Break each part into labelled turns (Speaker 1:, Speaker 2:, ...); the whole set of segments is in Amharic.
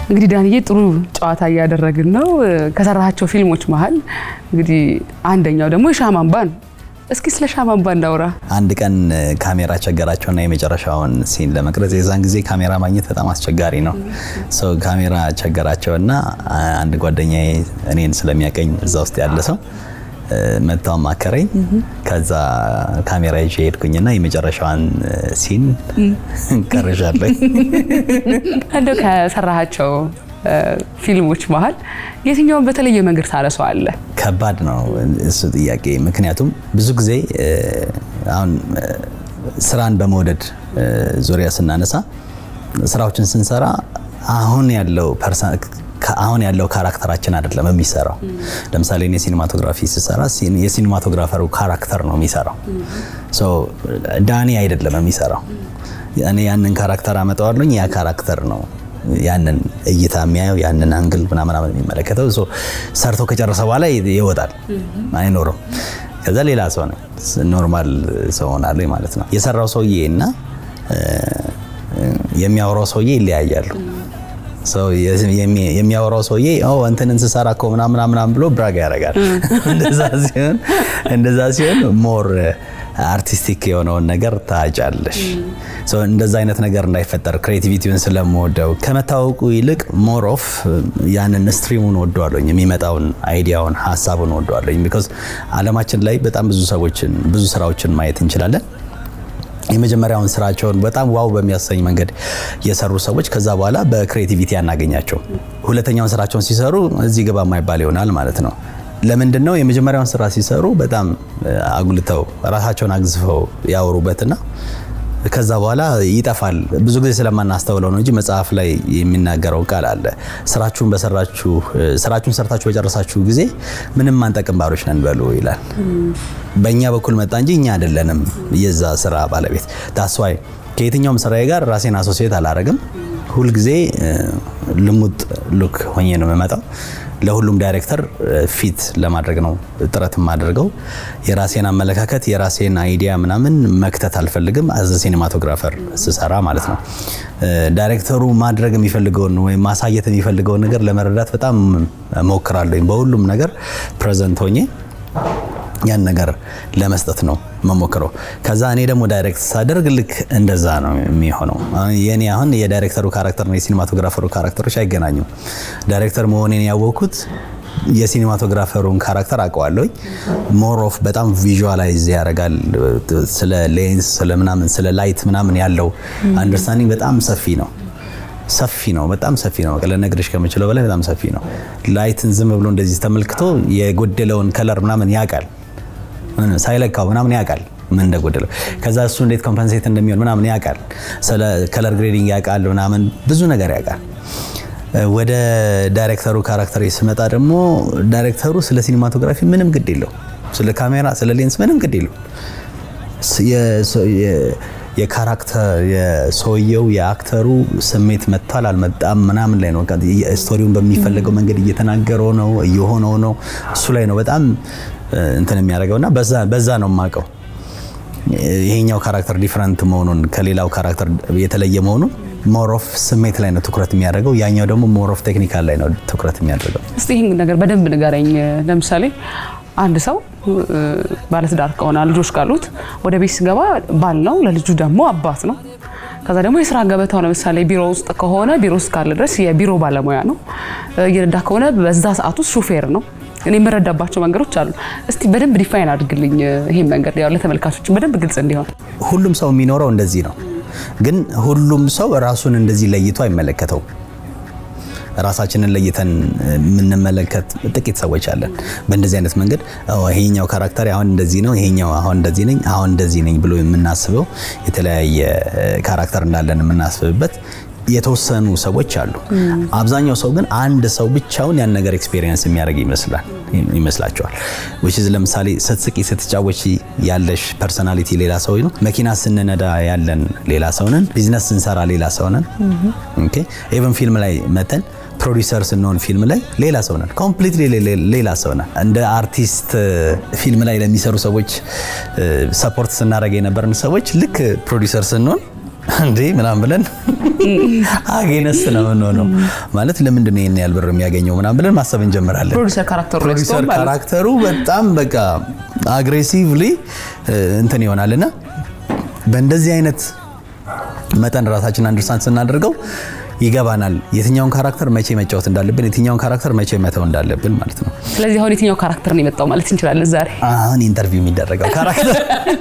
Speaker 1: እንግዲህ ዳንዬ ጥሩ ጨዋታ እያደረግን ነው። ከሰራቸው ፊልሞች መሀል እንግዲህ አንደኛው ደግሞ የሻማ አምባ ነው። እስኪ ስለ ሻማ አምባ እናውራ።
Speaker 2: አንድ ቀን ካሜራ ቸገራቸውና የመጨረሻውን ሲን ለመቅረጽ የዛን ጊዜ ካሜራ ማግኘት በጣም አስቸጋሪ ነው። ሰው ካሜራ ቸገራቸውና አንድ ጓደኛዬ እኔን ስለሚያቀኝ እዛ ውስጥ ያለ ሰው መጥቶ አማከረኝ። ከዛ ካሜራ ይዤ ሄድኩኝና የመጨረሻዋን ሲን ቀርዣለሁ።
Speaker 1: እንደው ከሰራሃቸው ፊልሞች መሀል የትኛውን በተለየ መንገድ ታነሳዋለህ?
Speaker 2: ከባድ ነው እሱ ጥያቄ። ምክንያቱም ብዙ ጊዜ አሁን ስራን በመውደድ ዙሪያ ስናነሳ ስራዎችን ስንሰራ አሁን ያለው አሁን ያለው ካራክተራችን አይደለም የሚሰራው። ለምሳሌ እኔ ሲኒማቶግራፊ ስሰራ የሲኒማቶግራፈሩ ካራክተር ነው የሚሰራው። ዳኒ አይደለም የሚሰራው። እኔ ያንን ካራክተር አመጣዋለኝ። ያ ካራክተር ነው ያንን እይታ የሚያየው ያንን አንግል ምናምን የሚመለከተው ሰርቶ ከጨረሰ በኋላ ይወጣል፣ አይኖርም። ከዛ ሌላ ሰው ነው ኖርማል ሰው ሆናለሁ ማለት ነው። የሰራው ሰውዬ እና የሚያወራው ሰውዬ ይለያያሉ። የሚያወራው ሰውዬ እንትንን ስሰራ እኮ ምናምን ምናምን ብሎ ብራግ ያደርጋል። እንደዛ ሲሆን ሞር አርቲስቲክ የሆነውን ነገር ታጫለሽ። እንደዛ አይነት ነገር እንዳይፈጠር ክሬቲቪቲውን ስለምወደው ከመታወቁ ይልቅ ሞር ኦፍ ያንን ስትሪሙን ወደዋለኝ፣ የሚመጣውን አይዲያውን ሀሳቡን ወደዋለኝ። ቢኮዝ አለማችን ላይ በጣም ብዙ ሰዎችን ብዙ ስራዎችን ማየት እንችላለን። የመጀመሪያውን ስራቸውን በጣም ዋው በሚያሰኝ መንገድ የሰሩ ሰዎች ከዛ በኋላ በክሬቲቪቲ አናገኛቸው። ሁለተኛውን ስራቸውን ሲሰሩ እዚህ ግባ የማይባል ይሆናል ማለት ነው። ለምንድን ነው? የመጀመሪያውን ስራ ሲሰሩ በጣም አጉልተው ራሳቸውን አግዝፈው ያወሩበትና ከዛ በኋላ ይጠፋል። ብዙ ጊዜ ስለማናስተውለው ነው እንጂ መጽሐፍ ላይ የሚናገረው ቃል አለ። ስራችሁን በሰራችሁ ስራችሁን ሰርታችሁ በጨረሳችሁ ጊዜ ምንም አንጠቅም ባሮች ነን በሉ ይላል። በእኛ በኩል መጣ እንጂ እኛ አይደለንም የዛ ስራ ባለቤት። ታስዋይ ከየትኛውም ስራዬ ጋር ራሴን አሶሲየት አላረግም። ሁልጊዜ ልሙጥ ሉክ ሆኜ ነው የምመጣው። ለሁሉም ዳይሬክተር ፊት ለማድረግ ነው ጥረት የማደርገው። የራሴን አመለካከት የራሴን አይዲያ ምናምን መክተት አልፈልግም። አዘ ሲኒማቶግራፈር ስሰራ ማለት ነው። ዳይሬክተሩ ማድረግ የሚፈልገውን ወይም ማሳየት የሚፈልገውን ነገር ለመረዳት በጣም ሞክራለሁ። በሁሉም ነገር ፕሬዘንት ሆኜ ያን ነገር ለመስጠት ነው መሞክረው። ከዛ እኔ ደግሞ ዳይሬክት ሳደርግ ልክ እንደዛ ነው የሚሆነው። የኔ አሁን የዳይሬክተሩ ካራክተር ነው የሲኒማቶግራፈሩ ካራክተሮች አይገናኙም። ዳይሬክተር መሆኔን ያወቅኩት የሲኒማቶግራፈሩን ካራክተር አውቀዋለሁኝ። ሞር ኦፍ በጣም ቪዥዋላይዝ ያደርጋል። ስለ ሌንስ፣ ስለ ምናምን፣ ስለ ላይት ምናምን ያለው አንደርስታንዲንግ በጣም ሰፊ ነው ሰፊ ነው። በጣም ሰፊ ነው። ልነግርሽ ከምችለው በላይ በጣም ሰፊ ነው። ላይትን ዝም ብሎ እንደዚህ ተመልክቶ የጎደለውን ከለር ምናምን ያውቃል። ሳይለካው ምናምን ያውቃል ምን እንደጎደለው። ከዛ እሱ እንዴት ኮምፐንሴት እንደሚሆን ምናምን ያውቃል። ስለ ከለር ግሬዲንግ ያውቃል ምናምን ብዙ ነገር ያውቃል። ወደ ዳይሬክተሩ ካራክተር ስመጣ ደግሞ ዳይሬክተሩ ስለ ሲኒማቶግራፊ ምንም ግድ የለው፣ ስለ ካሜራ፣ ስለ ሌንስ ምንም ግድ የለው። የካራክተር የሰውየው የአክተሩ ስሜት መጥቷል አልመጣም ምናምን ላይ ነው። ስቶሪውን በሚፈለገው መንገድ እየተናገረው ነው እየሆነው ነው። እሱ ላይ ነው በጣም እንትን የሚያደርገው እና በዛ ነው የማውቀው ይሄኛው ካራክተር ዲፍረንት መሆኑን ከሌላው ካራክተር የተለየ መሆኑን ሞር ኦፍ ስሜት ላይ ነው ትኩረት የሚያደርገው፣ ያኛው ደግሞ ሞር ኦፍ ቴክኒካል ላይ ነው ትኩረት የሚያደርገው።
Speaker 1: እስቲ ይህን ነገር በደንብ ንገረኝ። ለምሳሌ አንድ ሰው ባለትዳር ከሆነ ልጆች ካሉት ወደ ቤት ሲገባ ባል ነው፣ ለልጁ ደግሞ አባት ነው። ከዛ ደግሞ የስራ ገበታው ለምሳሌ ቢሮ ውስጥ ከሆነ ቢሮ ውስጥ ካለ ድረስ የቢሮ ባለሙያ ነው። እየነዳ ከሆነ በዛ ሰዓት ውስጥ ሹፌር ነው። እኔ የምረዳባቸው መንገዶች አሉ። እስቲ በደንብ ዲፋይን አድርግልኝ ይሄን መንገድ ያው ለተመልካቾች በደንብ ግልጽ እንዲሆን።
Speaker 2: ሁሉም ሰው የሚኖረው እንደዚህ ነው፣ ግን ሁሉም ሰው ራሱን እንደዚህ ለይቶ አይመለከተውም። ራሳችንን ለይተን የምንመለከት ጥቂት ሰዎች አለን። በእንደዚህ አይነት መንገድ ይሄኛው ካራክተር አሁን እንደዚህ ነው፣ ይሄኛው አሁን እንደዚህ ነኝ፣ አሁን እንደዚህ ነኝ ብሎ የምናስበው የተለያየ ካራክተር እንዳለን የምናስብበት የተወሰኑ ሰዎች አሉ። አብዛኛው ሰው ግን አንድ ሰው ብቻውን ያን ነገር ኤክስፔሪየንስ የሚያደርግ ይመስላል ይመስላቸዋል። which is ለምሳሌ ስትስቂ ስትጫወቺ ያለሽ ፐርሰናሊቲ ሌላ ሰው ነው። መኪና ስንነዳ ያለን ሌላ ሰው ነን። ቢዝነስ ስንሰራ ሌላ ሰው ነን። ኦኬ ኢቭን ፊልም ላይ መተን ፕሮዲሰር ስንሆን ፊልም ላይ ሌላ ሰው ነን። ኮምፕሊትሊ ሌላ ሰው ነን። እንደ አርቲስት ፊልም ላይ ለሚሰሩ ሰዎች ሰፖርት ስናደርግ የነበርን ሰዎች ልክ ፕሮዲሰር ስንሆን እንዴ ምናምን ብለን አጌነስ ነው የምንሆነው። ማለት ለምንድን ነው ይሄን ያህል ብር የሚያገኘው ምናምን ብለን ማሰብ እንጀምራለን።
Speaker 1: ፕሮዲሰር ካራክተሩ ላይ
Speaker 2: ፕሮዲሰር
Speaker 1: ስትሆን ማለት ነው።
Speaker 2: ካራክተሩ በጣም በቃ አግሬሲቭሊ እንትን ይሆናልና በእንደዚህ አይነት መጠን ራሳችን አንደርስታንድ ስናደርገው ይገባናል የትኛውን ካራክተር መቼ መጫወት እንዳለብን፣ የትኛውን ካራክተር መቼ መተው እንዳለብን ማለት ነው።
Speaker 1: ስለዚህ አሁን የትኛው ካራክተር ነው የመጣው ማለት እንችላለን ዛሬ?
Speaker 2: አሁን ኢንተርቪው የሚደረገው ካራክተር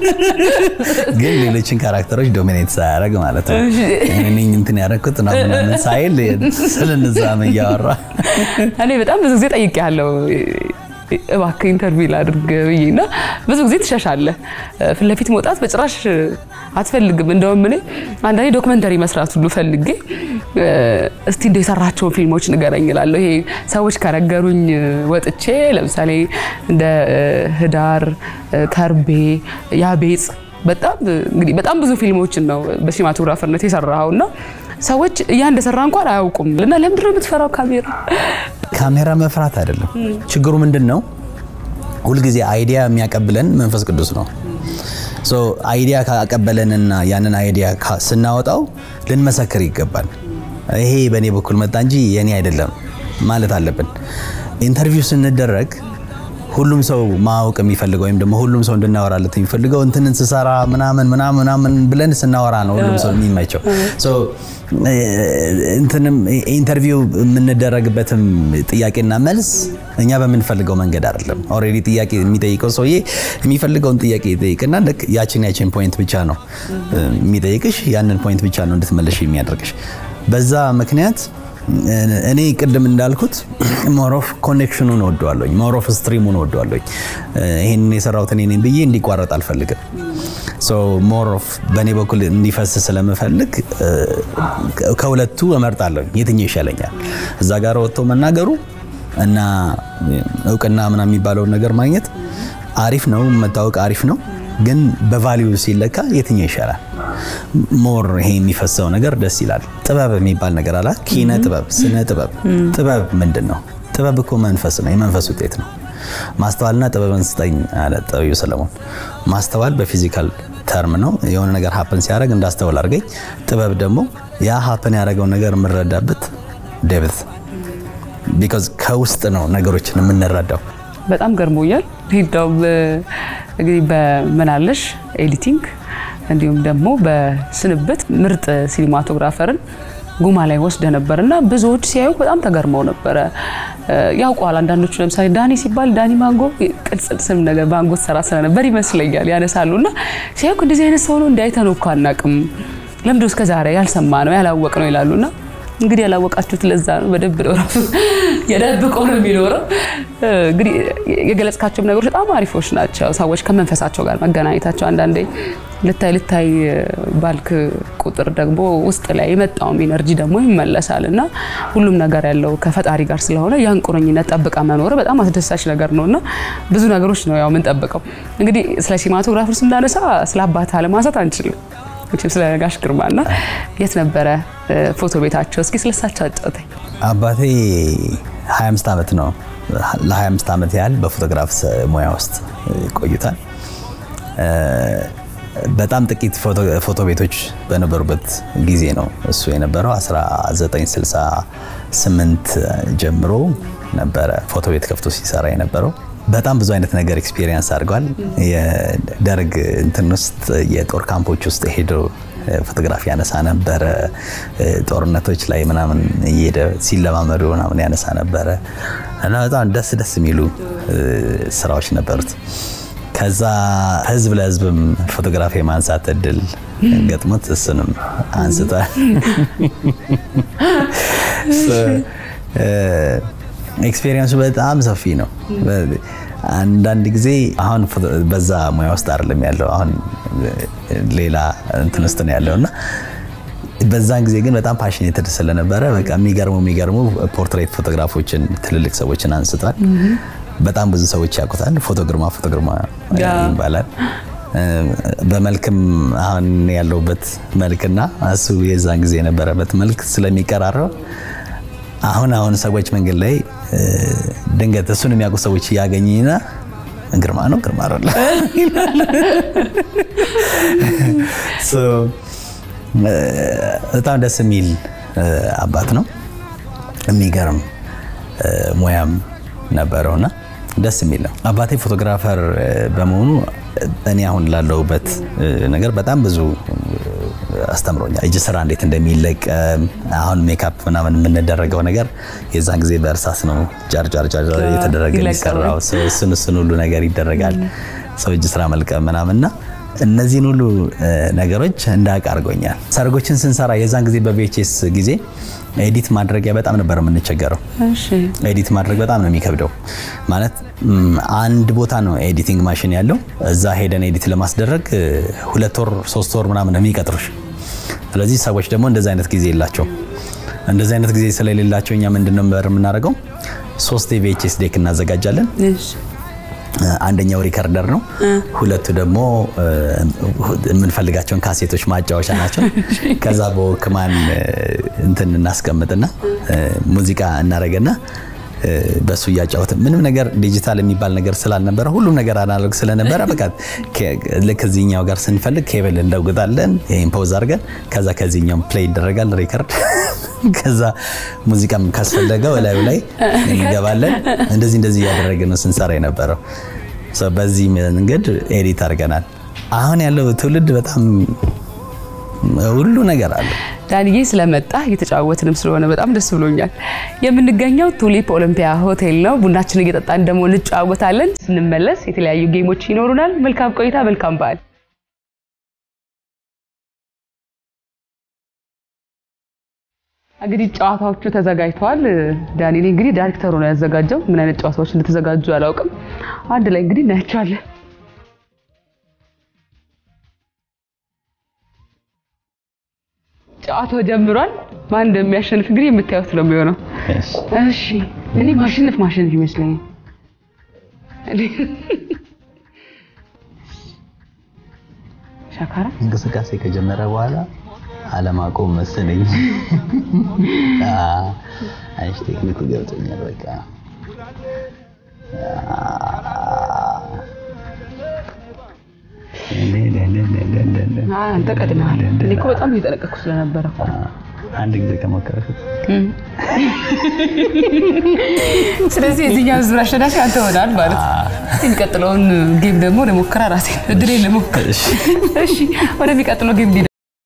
Speaker 2: ግን ሌሎችን ካራክተሮች ዶሚኔት ሳያደርግ ማለት ነው። እኔ እንትን ያደረኩት ምናምን ምናምን ሳይል ስለነዛም እያወራ
Speaker 1: እኔ በጣም ብዙ ጊዜ ጠይቄያለሁ እባክህ ኢንተርቪው ላድርግ ብዬ እና ብዙ ጊዜ ትሸሻለህ። ፊት ለፊት መውጣት በጭራሽ አትፈልግም። እንደውም እኔ አንዳንዴ ዶክመንተሪ መስራት ሁሉ ፈልጌ እስቲ እንደ የሰራቸውን ፊልሞች ንገረኝ እላለሁ። ይሄ ሰዎች ከነገሩኝ ወጥቼ ለምሳሌ እንደ ህዳር፣ ከርቤ፣ ያቤጽ በጣም እንግዲህ በጣም ብዙ ፊልሞችን ነው በሲኒማቶግራፈርነት የሰራኸው እና ሰዎች እያ እንደሰራ እንኳን አያውቁም እና ለምንድን ነው የምትፈራው ካሜራ?
Speaker 2: ካሜራ መፍራት አይደለም ችግሩ። ምንድን ነው ሁልጊዜ አይዲያ የሚያቀብለን መንፈስ ቅዱስ ነው። ሶ አይዲያ ካቀበለንና ያንን አይዲያ ካ- ስናወጣው ልንመሰክር ይገባል። ይሄ በእኔ በኩል መጣ እንጂ የኔ አይደለም ማለት አለብን። ኢንተርቪው ስንደረግ ሁሉም ሰው ማወቅ የሚፈልገው ወይም ደግሞ ሁሉም ሰው እንድናወራለት የሚፈልገው እንትንን ስሰራ ምናምን ምናምን ምናምን ብለን ስናወራ ነው ሁሉም ሰው የሚመቸው። ሶ እንትንም ኢንተርቪው የምንደረግበትም ጥያቄና መልስ እኛ በምንፈልገው መንገድ አይደለም። ኦልሬዲ ጥያቄ የሚጠይቀው ሰውዬ የሚፈልገውን ጥያቄ ይጠይቅና ልክ ያችን ያችን ፖይንት ብቻ ነው የሚጠይቅሽ፣ ያንን ፖይንት ብቻ ነው እንድትመለሽ የሚያደርግሽ። በዛ ምክንያት እኔ ቅድም እንዳልኩት ሞሮፍ ኮኔክሽኑን ወደዋለኝ፣ ሞሮፍ ስትሪሙን ወደዋለኝ። ይህንን የሰራሁት እኔ ነኝ ብዬ እንዲቋረጥ አልፈልግም። ሞሮፍ በእኔ በኩል እንዲፈስ ስለምፈልግ ከሁለቱ እመርጣለሁ። የትኛው ይሻለኛል? እዛ ጋር ወጥቶ መናገሩ እና እውቅና ምናምን የሚባለውን ነገር ማግኘት አሪፍ ነው፣ መታወቅ አሪፍ ነው። ግን በቫሊዩ ሲለካ የትኛው ይሻላል? ሞር ይሄ የሚፈሰው ነገር ደስ ይላል። ጥበብ የሚባል ነገር አላ ኪነ ጥበብ፣ ስነ ጥበብ። ጥበብ ምንድን ነው? ጥበብ እኮ መንፈስ ነው፣ የመንፈስ ውጤት ነው። ማስተዋልና ጥበብን ስጠኝ አለ ጠቢቡ ሰለሞን። ማስተዋል በፊዚካል ተርም ነው፣ የሆነ ነገር ሀፕን ሲያደርግ እንዳስተውል አድርገኝ። ጥበብ ደግሞ ያ ሀፕን ያደረገውን ነገር የምንረዳበት ዴብት፣ ቢኮዝ ከውስጥ ነው ነገሮችን የምንረዳው።
Speaker 1: በጣም ገርሞኛል። ሂዳውም እንግዲህ በምናለሽ ኤዲቲንግ እንዲሁም ደግሞ በስንብት ምርጥ ሲኒማቶግራፈርን ጉማ ላይ ወስደ ነበር እና ብዙዎች ሲያዩ በጣም ተገርመው ነበረ። ያውቀዋል አንዳንዶቹ ለምሳሌ ዳኒ ሲባል ዳኒ ማንጎ ቅጽል ስም ነገር ማንጎ ሰራ ስለነበር ይመስለኛል ያነሳሉ እና ሲያዩ እንደዚህ አይነት ሰው ነው እንዳይተነው እኮ አናውቅም፣ ለምንድነው እስከ ዛሬ ያልሰማ ነው ያላወቅ ነው ይላሉ እና እንግዲህ ያላወቃችሁት ለዛ ነው። በደንብ ነው ራሱ የደብቆ ነው የሚኖረው። እንግዲህ የገለጽካቸውም ነገሮች በጣም አሪፎች ናቸው። ሰዎች ከመንፈሳቸው ጋር መገናኘታቸው አንዳንዴ ልታይ ልታይ ባልክ ቁጥር ደግሞ ውስጥ ላይ የመጣውም ኢነርጂ ደግሞ ይመለሳል እና ሁሉም ነገር ያለው ከፈጣሪ ጋር ስለሆነ ያን ቁርኝነት ጠብቃ መኖር በጣም አስደሳች ነገር ነው እና ብዙ ነገሮች ነው ያው የምንጠብቀው። እንግዲህ ስለ ሲኒማቶግራፈር ስናነሳ ስለ አባት አለማንሳት አንችልም። መቼም ስለ ጋሽ ግርማና የት ነበረ ፎቶ ቤታቸው? እስኪ ስለሳቸው አጫውተኝ።
Speaker 2: አባቴ 25 ዓመት ነው ለ25 ዓመት ያህል በፎቶግራፍ ሙያ ውስጥ ቆይቷል። በጣም ጥቂት ፎቶ ቤቶች በነበሩበት ጊዜ ነው እሱ የነበረው። 1968 ጀምሮ ነበረ ፎቶ ቤት ከፍቶ ሲሰራ የነበረው። በጣም ብዙ አይነት ነገር ኤክስፒሪየንስ አድርጓል። የደርግ እንትን ውስጥ የጦር ካምፖች ውስጥ ሄዶ ፎቶግራፊ ያነሳ ነበረ። ጦርነቶች ላይ ምናምን እየሄደ ሲለማመዱ ምናምን ያነሳ ነበረ እና በጣም ደስ ደስ የሚሉ ስራዎች ነበሩት። ከዛ ህዝብ ለህዝብም ፎቶግራፊ የማንሳት እድል ገጥሞት እሱንም አንስቷል። ኤክስፔሪየንሱ በጣም ሰፊ ነው። አንዳንድ ጊዜ አሁን በዛ ሙያ ውስጥ አይደለም ያለው፣ አሁን ሌላ እንትን ውስጥ ነው ያለው እና በዛን ጊዜ ግን በጣም ፓሽኔትድ ስለነበረ በቃ የሚገርሙ የሚገርሙ ፖርትሬት ፎቶግራፎችን ትልልቅ ሰዎችን አንስቷል። በጣም ብዙ ሰዎች ያውቁታል። ፎቶ ግርማ ፎቶ ግርማ ይባላል። በመልክም አሁን ያለውበት መልክና እሱ የዛን ጊዜ የነበረበት መልክ ስለሚቀራረብ አሁን አሁን ሰዎች መንገድ ላይ ድንገት እሱን የሚያውቁ ሰዎች እያገኝና ግርማ ነው ግርማ አይደለ በጣም ደስ የሚል አባት ነው። የሚገርም ሙያም ነበረውና ደስ የሚል ነው። አባቴ ፎቶግራፈር በመሆኑ እኔ አሁን ላለሁበት ነገር በጣም ብዙ አስተምሮኛል። እጅ ስራ እንዴት እንደሚለቀም አሁን ሜካፕ ምናምን የምንደረገው ነገር የዛን ጊዜ በእርሳስ ነው ጃር ጃር ጃር የተደረገ የሚሰራው። እሱን እሱን ሁሉ ነገር ይደረጋል። ሰው እጅ ስራ መልቀም ምናምንና እነዚህን ሁሉ ነገሮች እንዳውቅ አድርጎኛል። ሰርጎችን ስንሰራ የዛን ጊዜ በቪኤችኤስ ጊዜ ኤዲት ማድረጊያ በጣም ነበር የምንቸገረው። ኤዲት ማድረግ በጣም ነው የሚከብደው። ማለት አንድ ቦታ ነው ኤዲቲንግ ማሽን ያለው። እዛ ሄደን ኤዲት ለማስደረግ ሁለት ወር ሶስት ወር ምናምን የሚቀጥሩሽ። ስለዚህ ሰዎች ደግሞ እንደዚህ አይነት ጊዜ የላቸው። እንደዚህ አይነት ጊዜ ስለሌላቸው እኛ ምንድን ነው የምናደርገው? ሶስት የቪኤችኤስ ዴክ እናዘጋጃለን። አንደኛው ሪከርደር ነው። ሁለቱ ደግሞ የምንፈልጋቸውን ካሴቶች ማጫወቻ ናቸው። ከዛ በወክማን እንትን እናስቀምጥና ሙዚቃ እናደርግና በሱ እያጫወትን ምንም ነገር ዲጂታል የሚባል ነገር ስላልነበረ ሁሉም ነገር አናሎግ ስለነበረ በቃ ልክ እዚህኛው ጋር ስንፈልግ ኬብል እንደውግጣለን። ይህን ፖዝ አድርገን ከዛ ከዚህኛው ፕሌይ ይደረጋል ሪከርድ ከዛ ሙዚቃም ካስፈለገው እላዩ ላይ እንገባለን። እንደዚህ እንደዚህ እያደረግን ነው ስንሰራ የነበረው። በዚህ መንገድ ኤዲት አድርገናል። አሁን ያለው ትውልድ በጣም ሁሉ ነገር አለ።
Speaker 1: ዳንዬ ስለመጣ እየተጫወትንም ስለሆነ በጣም ደስ ብሎኛል። የምንገኘው ቱሊፕ ኦሎምፒያ ሆቴል ነው። ቡናችን እየጠጣን ደግሞ እንጫወታለን። ስንመለስ የተለያዩ ጌሞች ይኖሩናል። መልካም ቆይታ፣ መልካም በዓል። እንግዲህ ጨዋታዎቹ ተዘጋጅተዋል። ዳኒ እንግዲህ ዳይሬክተሩ ነው ያዘጋጀው። ምን አይነት ጨዋታዎች እንደተዘጋጁ አላውቅም። አንድ ላይ እንግዲህ እናያቸዋለን። ጨዋታው ጀምሯል። ማን እንደሚያሸንፍ እንግዲህ የምታዩት ነው የሚሆነው። እሺ እኔ ማሸነፍ ማሸነፍ ይመስለኛል። ሻካራ
Speaker 2: እንቅስቃሴ ከጀመረ በኋላ አለማቆም መሰለኝ። አይሽ ቴክኒኩ ገብቶኛል። በቃ
Speaker 1: አንተ ቀድመሃል። እኔ እኮ በጣም እየጠነቀቅኩ ስለነበረ እኮ
Speaker 2: አንድ ጊዜ ከሞከረኩት።
Speaker 1: ስለዚህ የዚህኛው ዙር አሸናፊ አንተ ሆናል ማለት ነው። የሚቀጥለውን ጌም ደግሞ ለሞከራ ራሴ እድሌ ለሞከር። እሺ ወደሚቀጥለው ጌም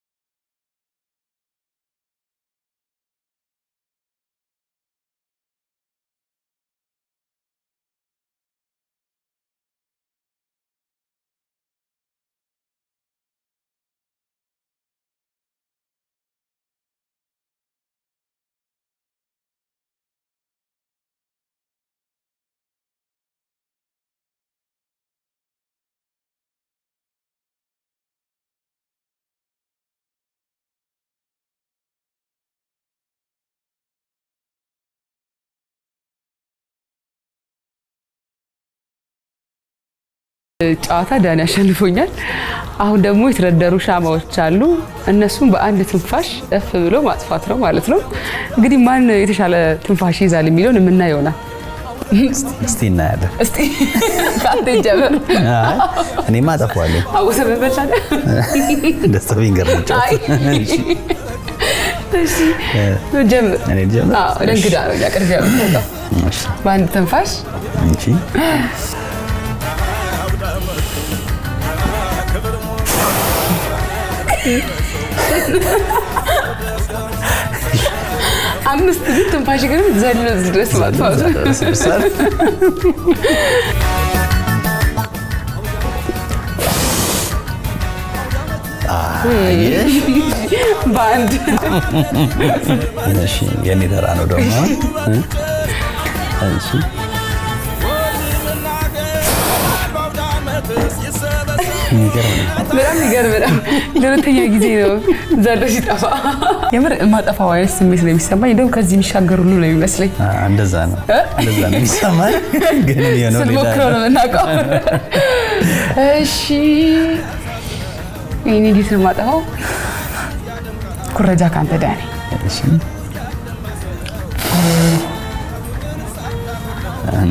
Speaker 1: ጨዋታ ዳኒ አሸንፎኛል። አሁን ደግሞ የተደረደሩ ሻማዎች አሉ። እነሱም በአንድ ትንፋሽ እፍ ብሎ ማጥፋት ነው ማለት ነው። እንግዲህ ማን የተሻለ ትንፋሽ ይዛል የሚለውን የምናየው ይሆናል።
Speaker 2: እስቲ እናያለን።
Speaker 1: እስቲ ከአንተ ይጀምር።
Speaker 2: እኔማ አጠፋዋለሁ።
Speaker 1: አወሰ በበላለ
Speaker 2: ደስታ ቢንገር ነው
Speaker 1: አይ እሺ ጀምር።
Speaker 2: እኔ ልጀምር?
Speaker 1: አዎ ለእንግዳ ነው ያቀርብ ያለው
Speaker 2: እሺ
Speaker 1: በአንድ ትንፋሽ
Speaker 2: እሺ
Speaker 1: አምስት ግን ትንፋሽ ግን ዘሎ እዚህ ድረስ ማጥፋቱ
Speaker 2: አየሽ?
Speaker 1: በአንድ
Speaker 2: እሺ የኔ ተራ ነው ደግሞ እ? እሺ የሚገርም ነው።
Speaker 1: በጣም የሚገርም ነው። ለሁለተኛ ጊዜ ነው ዘሎ ሲጠፋ። የምር የማጠፋው አይነት ስሜት ነው የሚሰማኝ። እንደውም ከዚህ የሚሻገር ሁሉ ነው የሚመስለኝ።
Speaker 2: አ፣ እንደዛ ነው እንደዛ ነው የሚሰማኝ ግን የሆነው ሌላ
Speaker 1: ስንሞክረው ነው የምናውቀው። እሺ ይህን እንዴት ነው የማጠፋው? ኩረጃ ከአንተ ዳኒ።
Speaker 2: እሺ አንዴ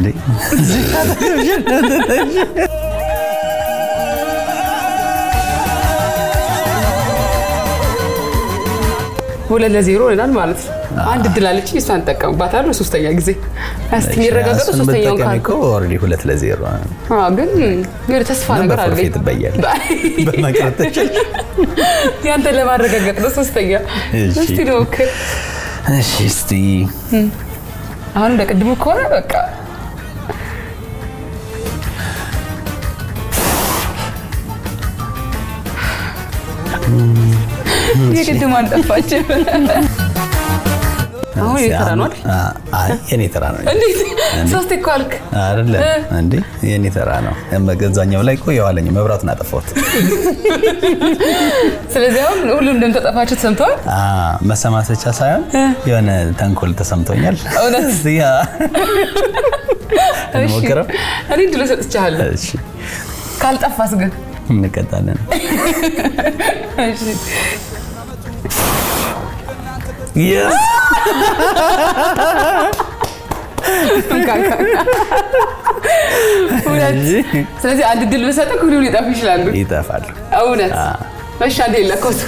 Speaker 1: ሁለት ለዜሮ ይሆናል ማለት ነው። አንድ እድል አለች፣ እሷን እጠቀምባታለሁ። ሶስተኛ ጊዜ እስቲ የሚረጋገጡ
Speaker 2: እሱን
Speaker 1: ሶስተኛውን
Speaker 2: ብትጠቀሚ
Speaker 1: ካልኩ
Speaker 2: እኮ ኦልሬዲ ሁለት ለዜሮ ነው።
Speaker 1: አዎ፣ ግን የሆነ ተስፋ
Speaker 2: እና
Speaker 1: ነገር አለኝ።
Speaker 2: በፎርፌ ትበያለሽ። በመቅረት ትችያለሽ።
Speaker 1: ያንተ ለማረጋገጥ ነው። ሶስተኛ
Speaker 2: እሺ።
Speaker 1: እስቲ ልሞክር።
Speaker 2: እሺ እስቲ
Speaker 1: አሁን እንደ ቅድሙ ከሆነ በቃ የቅድሙ አልጠፋችም። አሁን የኔ ተራ ነው አይደል?
Speaker 2: አይ የኔ ተራ ነው
Speaker 1: እንዴት ሶስት እኮ አልክ።
Speaker 2: አይደለም እንዴ? የኔ ተራ ነው። እዛኛው ላይ እኮ የኋለኛው መብራቱን አጠፋሁት።
Speaker 1: ስለዚህ አሁን ሁሉም እንደምተጠፋችሁ ተሰምተዋል።
Speaker 2: አ መሰማት ብቻ ሳይሆን የሆነ ተንኮል ተሰምቶኛል።
Speaker 1: እውነት?
Speaker 2: እስቲ ያ እንሞክረው።
Speaker 1: እኔ ድሎ ሰጥቻለሁ።
Speaker 2: እሺ
Speaker 1: ካልጠፋስ ግን
Speaker 2: እንቀጣለን።
Speaker 1: እሺ።
Speaker 2: Yes!
Speaker 1: እንካ፣ እንካ። ሁለት ስለዚህ አንድ ድል ብሰጥህ ሁሉ ሊጠፉ ይችላሉ።
Speaker 2: ይጠፋሉ።
Speaker 1: እውነት መሻ እንደ የለኮቱ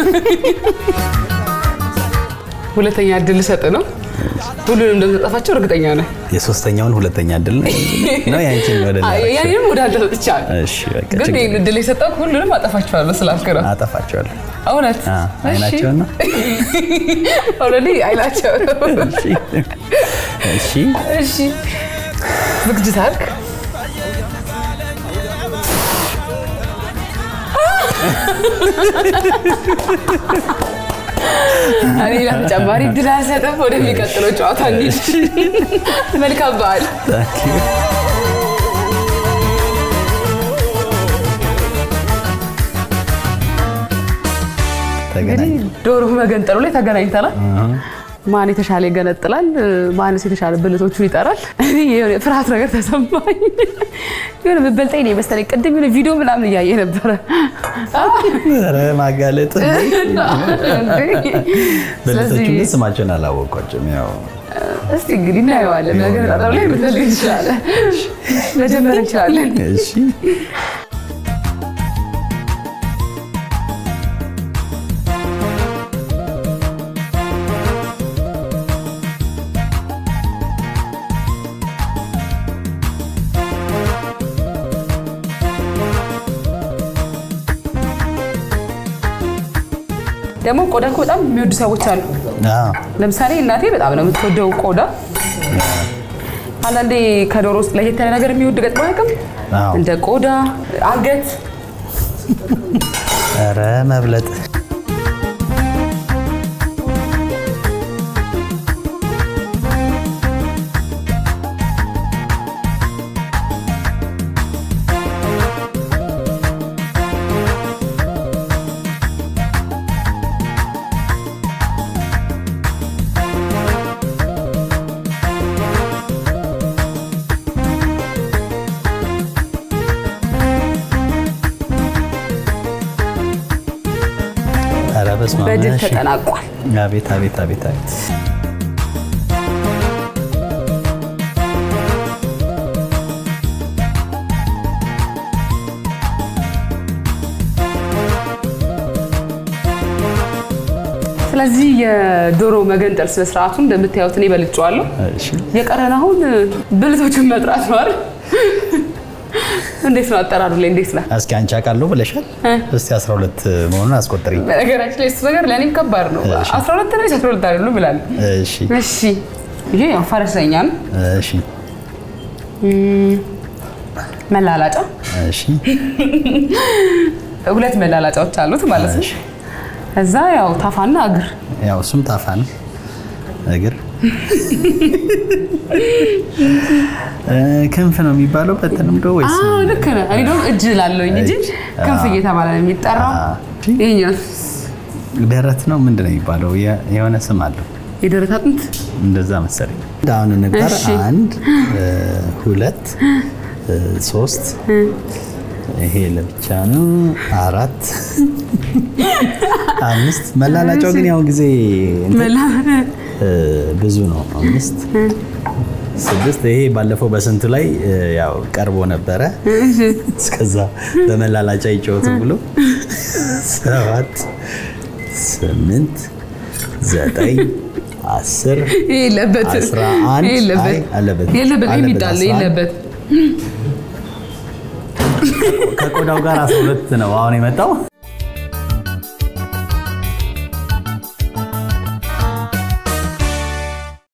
Speaker 1: ሁለተኛ እድል ልሰጥ ነው። ሁሉንም እንደምትጠፋቸው እርግጠኛ ነህ?
Speaker 2: የሶስተኛውን ሁለተኛ እድል ነው ነው ያንቺን ወደ
Speaker 1: አይ፣ ያንንም ወደ አንተ ሰጥቻለሁ።
Speaker 2: እሺ በቃ
Speaker 1: ግን
Speaker 2: ችግር
Speaker 1: ይህን እድል የሰጠው ሁሉንም አጠፋቸዋለሁ ስላልክ ነው።
Speaker 2: አጠፋቸዋለሁ።
Speaker 1: እውነት
Speaker 2: አ አይናቸውን ነው።
Speaker 1: ኦልሬዲ አይናቸው
Speaker 2: እሺ እሺ
Speaker 1: እሺ ዝግጅት አልክ? እኔ ሌላ ተጨማሪ ድል አልሰጥም። ወደሚቀጥለው ጨዋታ እንሂድ። መልካም በዓል።
Speaker 2: ታንክ ዩ ተገናኝ
Speaker 1: ዶሮ መገንጠሉ ላይ ተገናኝተናል። ማን የተሻለ ይገነጥላል፣ ማንስ የተሻለ ብልቶቹን ይጠራል። እኔ የሆነ ፍርሃት ነገር ተሰማኝ። የሆነ ብበልጠኝ ነው የመሰለኝ። ቅድም የሆነ ቪዲዮ ምናምን እያየ ነበረ።
Speaker 2: ኧረ ማጋለጥ ብልቶቹ ግን ስማቸውን አላወቋቸውም። ያው
Speaker 1: እስቲ እንግዲህ እናየዋለን። ነገር ጣጣው ላይ ምትፈልግ እንችላለን፣ መጀመር እንችላለን።
Speaker 2: እሺ
Speaker 1: ደግሞ ቆዳ እኮ በጣም የሚወዱ ሰዎች አሉ።
Speaker 2: አዎ
Speaker 1: ለምሳሌ እናቴ በጣም ነው የምትወደው ቆዳ። አንዳንዴ ከዶሮ ውስጥ ለየት ያለ ነገር የሚወድ ገጥሞ አያውቅም?
Speaker 2: አዎ
Speaker 1: እንደ ቆዳ፣ አንገት
Speaker 2: ኧረ መብለጥ ኧረ በስመ አብ
Speaker 1: በድል
Speaker 2: እሺ።
Speaker 1: ተጠናቋል።
Speaker 2: አቤት አቤት አቤት አቤት
Speaker 1: ስለዚህ የዶሮ መገንጠል ስነ ስርዓቱ እንደምታዩት እኔ በልጬዋለሁ።
Speaker 2: እሺ
Speaker 1: የቀረን አሁን ብልቶችን መጥራት ነው አይደል? እንዴት ነው አጠራሩ ላይ እንዴት ነው?
Speaker 2: እስኪ አንቺ አውቃለሁ ብለሻል። እስቲ 12 መሆኑን አስቆጥሪ።
Speaker 1: በነገራችን ላይ እሱ ነገር ለእኔም ከባድ ነው።
Speaker 2: እሺ።
Speaker 1: 12 ነው 12 አይደሉም ብላለሁ።
Speaker 2: እሺ
Speaker 1: እሺ ይሄ ያው ፈረሰኛ ነው።
Speaker 2: እሺ
Speaker 1: መላላጫ
Speaker 2: እሺ
Speaker 1: ሁለት መላላጫዎች አሉት ማለት ነው።
Speaker 2: እሺ።
Speaker 1: ከዛ ያው ታፋና እግር
Speaker 2: ያው እሱም ታፋ ነው። እግር እ፣ ክንፍ ነው የሚባለው በተለምዶ ወይስ
Speaker 1: አዎ ልክ ነህ። እኔ ደግሞ እጅ ላለሁኝ እንጂ
Speaker 2: እጅ።
Speaker 1: ክንፍ እየተባለ ነው የሚጠራው።
Speaker 2: አ፣
Speaker 1: ይሄኛው
Speaker 2: ደረት ነው ምንድን ነው የሚባለው? የ- የሆነ ስም አለው
Speaker 1: የደረት አጥንት
Speaker 2: እንደዛ መሰለኝ። አሁን እንቁጠር።
Speaker 1: እሺ።
Speaker 2: አንድ እ፣ ሁለት እ፣ ሶስት ይሄ ለብቻ ነው። አራት አምስት መላላጫው ግን ያው ጊዜ እንትን
Speaker 1: መላ
Speaker 2: እ፣ ብዙ ነው። አምስት ስድስት ይሄ ባለፈው በስንቱ ላይ እ፣ ያው ቀርቦ ነበረ። እስከዛ በመላላጫ ይጫወቱ ብሎ ሰባት ስምንት ዘጠኝ አስር
Speaker 1: የለበት
Speaker 2: አስራ አንድ
Speaker 1: የለበት
Speaker 2: አይ፣ አለበት
Speaker 1: የለበት
Speaker 2: አለበት፣
Speaker 1: የሚጣል
Speaker 2: አስራ አንድ
Speaker 1: የለበት
Speaker 2: ከቆዳው ጋር 12 ነው አሁን የመጣው